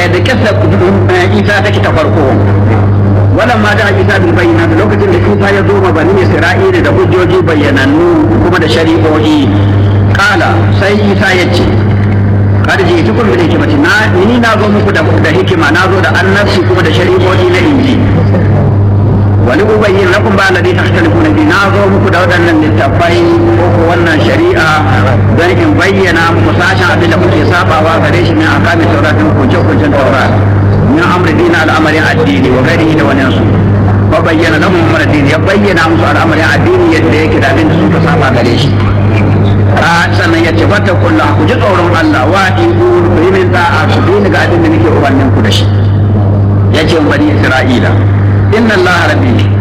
yadda kissa isa take ta farko wannan ma da isa bil bayyana da lokacin da isa ya zo ma bani isra'ila da hujjoji bayyanannu kuma da shari'o'i kala sai isa ya ce kada ji tukun bil hikmati na ni na zo muku da da hikima na zo da annabci kuma da shari'o'i na inji wani ubayyin lakum ba alladhi tahtalifuna bi na zo muku da waɗannan littafai ko ko wannan shari'a don in bayyana muku sashen abin da kuke sabawa gare shi min akamin tauratin kunce kuncen taurat min amri dina al'amarin addini wa gari da wani su wa bayyana lahum amr addini ya bayyana musu al'amarin addini yadda yake da abin da suka saba gare shi a sannan ya ce fata kullu ku ji tsoron Allah wa iku ku yi min da'a ku bi ga abin da nake ubannin ku da shi ya ce bani Isra'ila inna Allah rabbi